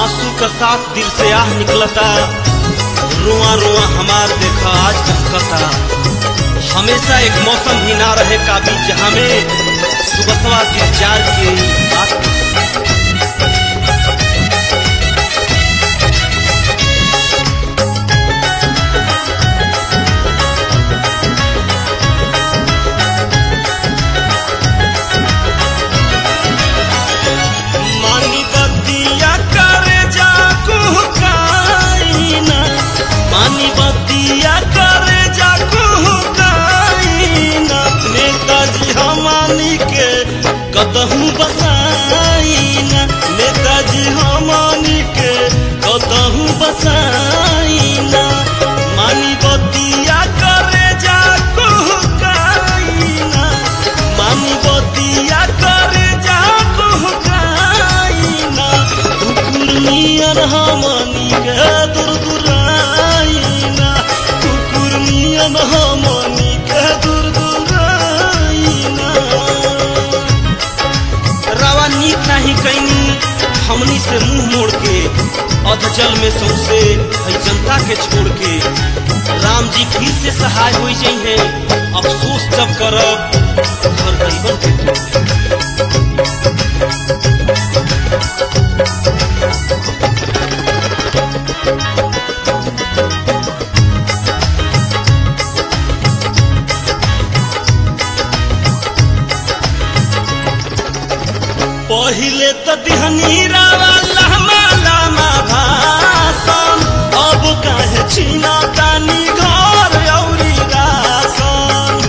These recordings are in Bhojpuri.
आंसू का साथ दिल से आह निकलता रुआ रुआ हमार देखा आज कहता हमेशा एक मौसम ही ना रहे काबी जहाँ में सुबसवा के जार के बात मानी बतिया करे जा कुहकाइना मानी बतिया करे जा कुहकाइना नेताजी हमानी के कदहू बसाइना नेताजी हमानी के कदहू बसाइना मानी बतिया करे जा कुहकाइना मानी बतिया करे जा कुहकाइना कुकुरनियन हमनी के दुरदुराइना कुकुरनियन हमनी के दुरदुराइना रवा नीक नाही कैनी हमनी से मुंह मोड़ के अधजल में सौसे है जनता के छोड़ के राम जी फिर से सहाय हो जाइ है अफसोस जब करब घर गरीबन के तोड़ के। पहिले तो दिहनी रावा लहमा लामा भाषण अब काहे छीना तानी घर औरी राशन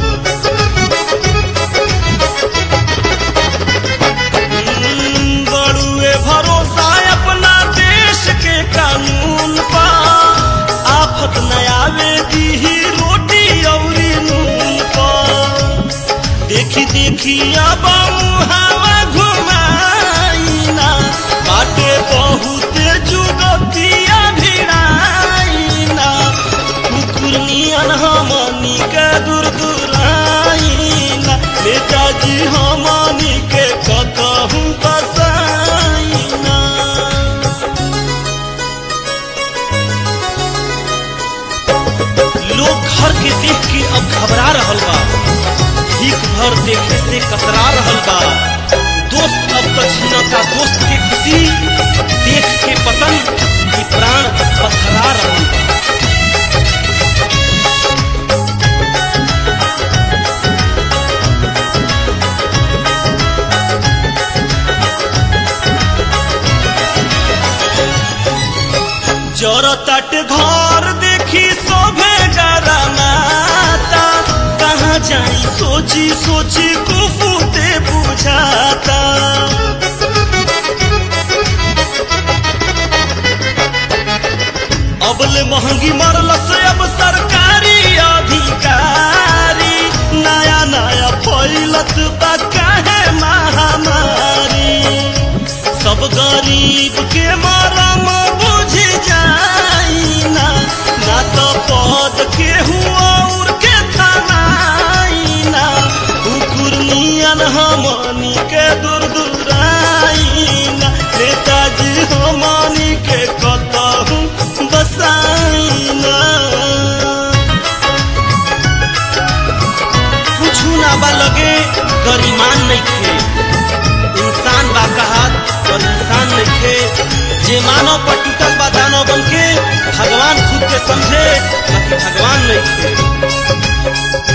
हम्म, बड़ुए भरोसा अपना देश के कानून पा आफत न आवे दीही रोटी औरी नून पा देखी देखी अब हवा घुमाइना बाटे बहुत जुगतिया भिड़ाइना कुकुरनियन हमनी के दूर दूराइना नेताजी हमनी के कतहू बसाइना लोग घर के देख के अब घबरा रहल बा भीख भर देखे से कतरा रहल बा दोस्त अब तो छीनता दोस्त के खुशी देख के पतन की प्राण पथरा रहल बा जरतट घर देखी शोभे डरमाता कहाँ जाई सोची सोची कुफूते बुझाता अबले महंगी मरल से अब सरकारी अधिकारी नया नया फैलत बा काहे महामारी सब गरीब के मरम बुझ जाइना ना तो पद के और के थमाइना कुकुरनियन हमनी के दूर दूराइना नेताजी हमनी के कतहू बसाइना कुछ ना बा लगे गरीमान नहीं थे इंसान बा कहात और इंसान नइखे जे मानव पर टूटल बा दानव बन के भगवान खुद के समझे बाकी भगवान नइखे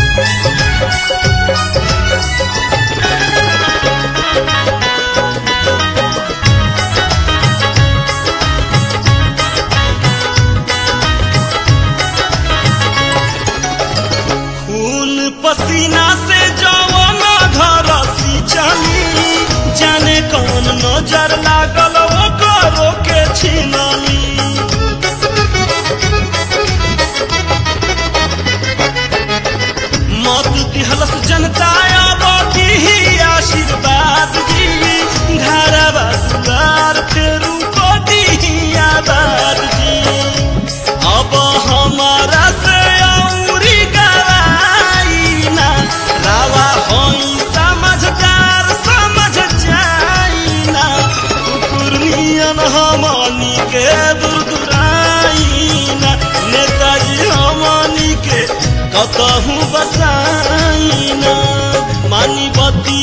खून पसीना से जवन घर सिंचनी जाने कौन नजर लागल ओकरो के छिनली के दूर दुराईना नेताजी हमनी के कतहू बसाईना मानी बती